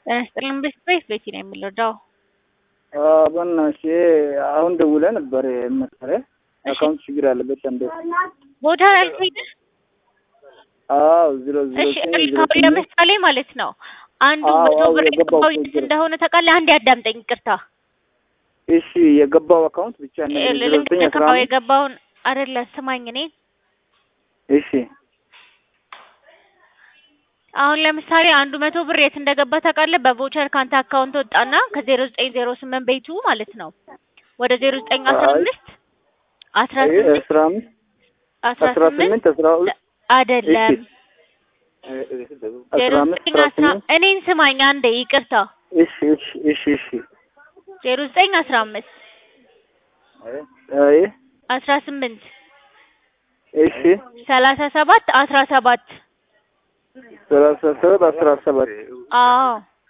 ጤና ይስጥልን ቤት ቤቲ ነው የምንረዳው። በእናትሽ አሁን ደውለህ ነበር መሰለህ አካውንት ችግር አለበት እንደ ቦታ ያልኩኝ አዎ ዜሮ ዜሮ እሺ እልካው ለምሳሌ ማለት ነው አንዱ አዎ፣ መቶ አዎ፣ ብር የገባው የገባው የት እንደሆነ ታውቃለህ? አንድ ያዳምጠኝ ይቅርታ። እሺ የገባው አካውንት ብቻ ነው ዜሮ ዘጠኝ አስራ ልንገርህ አምስት የገባውን አይደለ ስማኝ እኔ እሺ አሁን ለምሳሌ አንዱ መቶ ብር የት እንደገባ ታውቃለህ? በቮቸር ካንተ አካውንት ወጣና ከዜሮ ዘጠኝ ዜሮ ስምንት ቤቱ ማለት ነው ወደ ዜሮ ዘጠኝ አስራ አይ። አምስት አስራ አይ፣ ስምንት አስራ አምስት አስራ አስራ ስምንት ስምንት አስራ ሁለት አይደለም ዜሮ አስራ አምስት ዘጠኝ አስራ አስራ ስምንት እኔን ስማኝ አንዴ ይቅርታ እሺ እሺ እሺ እሺ ዜሮ ዘጠኝ አስራ አምስት አይ አስራ ስምንት እሺ ሰላሳ ሰባት አስራ ሰባት ሰላሳ ሰባት አስራ ሰባት አዎ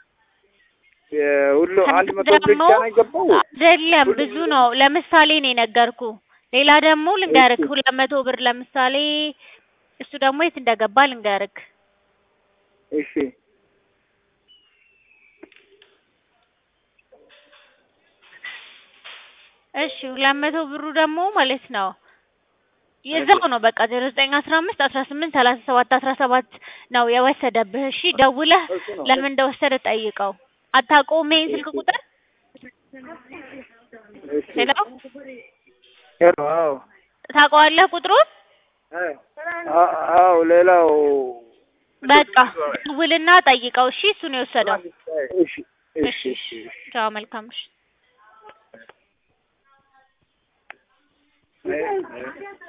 ሁሉ አንድ መቶ ብር ደግሞ ብቻ ነው የገባው አይደለም ብዙ ነው። ለምሳሌ ነው የነገርኩ። ሌላ ደግሞ ልንገርክ እሺ። ሁለት መቶ ብር ለምሳሌ እሱ ደግሞ የት እንደገባ ልንገርክ። እሺ እሺ ሁለት መቶ ብሩ ደግሞ ማለት ነው የዛው ነው በቃ ዜሮ ዘጠኝ አስራ አምስት አስራ ስምንት ሰላሳ ሰባት አስራ ሰባት ነው የወሰደብህ። እሺ ደውለህ እሱ ነው። ለምን እንደወሰደ ጠይቀው። አታውቀውም ይሄን ስልክ ቁጥር? እሺ ሄሎ ሄሎ አዎ ታውቀዋለህ ቁጥሩን? አ- አዎ ሌላው በቃ ደውልና ጠይቀው። እሺ እሱ ነው የወሰደው። እሺ እሺ እሺ ቻው መልካም እሺ እሺ